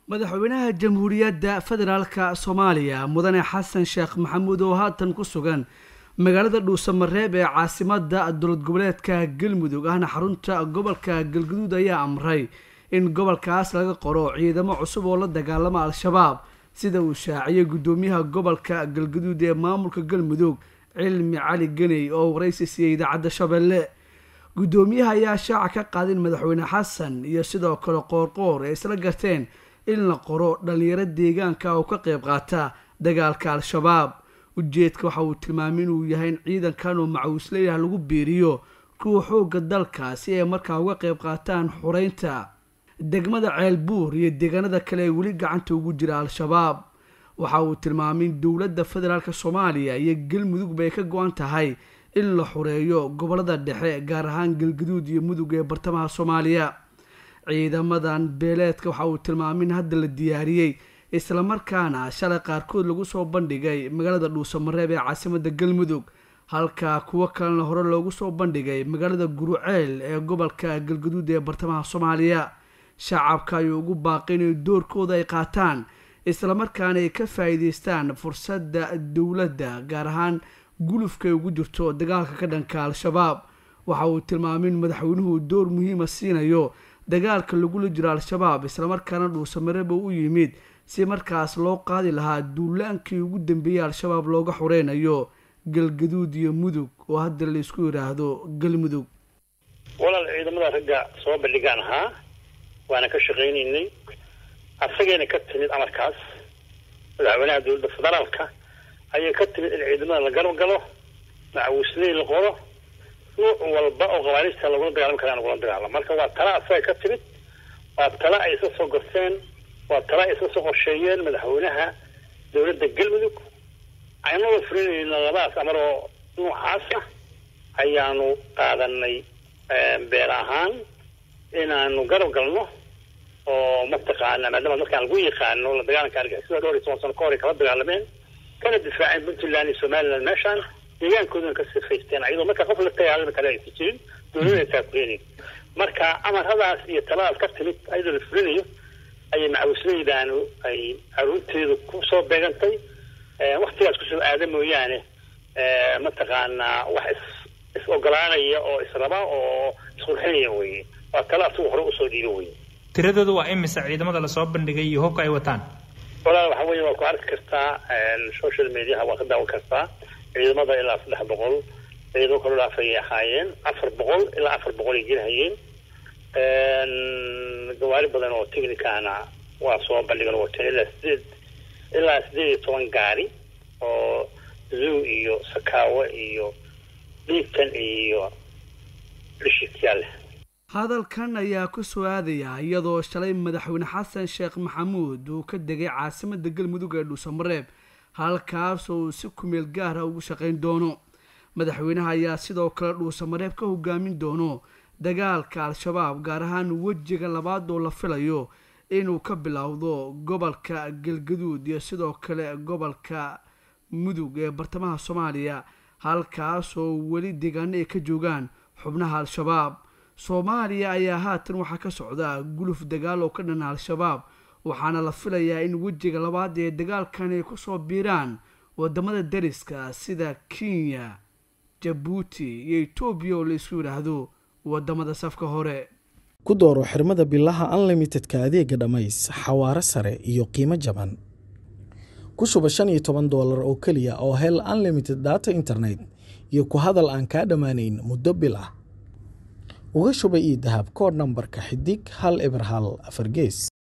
madaxweynaha jamhuuriyadda federaalka soomaaliya mudane xasan sheekh maxamuud oo haatan ku sugan magaalada dhuusamareeb ee caasimada dowlad goboleedka galmudug ahna xarunta gobolka galguduud ayaa amray in gobolkaas laga qoro ciidamo cusub oo la dagaalama al-shabaab sida uu shaaciyay guddoomiyaha gobolka galguduud ee maamulka galmudug cilmi cali geney oo waraysi siiyey idaacadda shabeelle guddoomiyaha ayaa shaaca ka qaadin madaxweyne xasan iyo sidoo kale qoorqoor ee isla garteen in la qoro dhallinyaro deegaanka oo ka qayb qaata dagaalka al-shabaab ujeedka waxa uu tilmaamay inuu yahay in ciidankan oo macawisleeyah lagu biiriyo kuwa xoogga dalka si ay markaa uga qayb qaataan xureynta degmada ceelbuur iyo deegaanada kale ee weli gacanta ugu jira al-shabaab waxa uu tilmaamay in dowladda federaalk soomaaliya iyo galmudugba ay ka go-an tahay in la xureeyo gobolada dhexe gaar ahaan galguduud iyo mudug ee bartamaha soomaaliya ciidamadan beeleedka waxa uu tilmaamay in hadda la diyaariyey islamarkaana shalay qaarkood lagu soo bandhigay magaalada dhuusamareeb ee caasimada galmudug halka kuwo kalena hore loogu soo bandhigay magaalada guruceel ee gobolka galguduud ee bartamaha soomaaliya shacabka ayuu ugu baaqay inay doorkooda ay qaataan islamarkaana ay ka faa-iideystaan fursadda dowladda gaar ahaan gulufka ay ugu jirto dagaalka ka dhanka al-shabaab waxa uu tilmaamay in madaxweynuhu door muhiima siinayo dagaalka lagula jiro al-shabaab islamarkaana dhuusamareeb oo u yimid si markaas loo qaadi lahaa duulaankii ugu dambeeyey al-shabaab looga xureynayo galgaduud iyo mudug oo hadda laysku yidhaahdo galmudug walaal ciidamada ragga soo bandhigaan ahaa waana ka shaqaynaynay asagayna ka timid amarkaas madaxweynaha dowladda federaalka ayay ka timid in ciidamada la garab galo macawisley la qoro nuuc walba oo qabaarista lagula dagaalami karaa lagula dagaalamo marka waa tala asaga ka timid waa tala ay isla soo gorteen waa tala ay isla soo qorsheeyeen madaxweynaha dowladda galmudug aynaba fulinayna labadaas amar oo nuucaasa ayaanu qaadanay beel ahaan inaanu garab galno oo mataqaana maadaama dadkaan lagu yaqaano la dagaalanka argixisada dhowr iyo toban sano ka hor ay kala dagaalameen kana difaaceen puntland iyo somaliland meeshaan deegaankoodana ka sifaysteen ayadoo marka qof la dagaalami kale aysan jirin dowladana taakulenayn marka amaradaas iyo taladaas ka timid ayadoo la fulinayo ayay macawisleydaanu ay caruurteedu kusoo beegantay waktigaas kusoo aada mooyaane mataqaanaa wax is is ogolaanaya oo israba oo isqurxinaya weye waa tala asigu hore usoo dhiibo weye tiradooda waa imisa ciidamada lasoo bandhigay iyo hubka ay wataan walaal waxa weye waa ku arki kartaa social mediaha waa ka daawan kartaa ciidamada ilaa saddex boqol ciidamo kaloo dhaafayay ahaayeen afar boqol ilaa afar boqol ay jirhayeen gawaari badan oo technicana waa soo bandhigan wateen ilaa sideed ilaa sideed iyo toban gaari oo zoo iyo sakaawo iyo dhiigtan iyo dhishikyaal leh hadalkan ayaa ku soo aadaya iyadoo shalay madaxweyne xasan sheekh maxamuud uu ka degay caasimada galmudug ee dhuusamareeb halkaas oo uu si kumeel gaara ugu shaqayn doono madaxweynaha ayaa sidoo kale dhuusamareeb ka hogaamin doono dagaalka al-shabaab gaar ahaan wejiga labaad oo la filayo inuu ka bilowdo gobolka galgaduud iyo sidoo kale gobolka mudug ee bartamaha soomaaliya halkaas oo weli deegaano ay ka joogaan xubnaha al-shabaab soomaaliya ayaa haatan waxaa ka socda guluf dagaal oo ka dhana al-shabaab waxaana la filayaa in wejiga labaad ee dagaalkan ay kusoo biiraan wadamada dariska sida kenya jabuuti iyo etoobiya oo laisku yidhaahdo wadamada safka hore ku dooro xirmada bilaha unlimitedka adeega dhammays xawaaro sare iyo qiimo jaban ku shuba shan iyo toban doolar oo keliya oo hel unlimited data internet iyo ku hadal aan kaa dhammaanayn muddo bil ah uga shuba io dahab kood nambarka xidig hal eber hal afar gees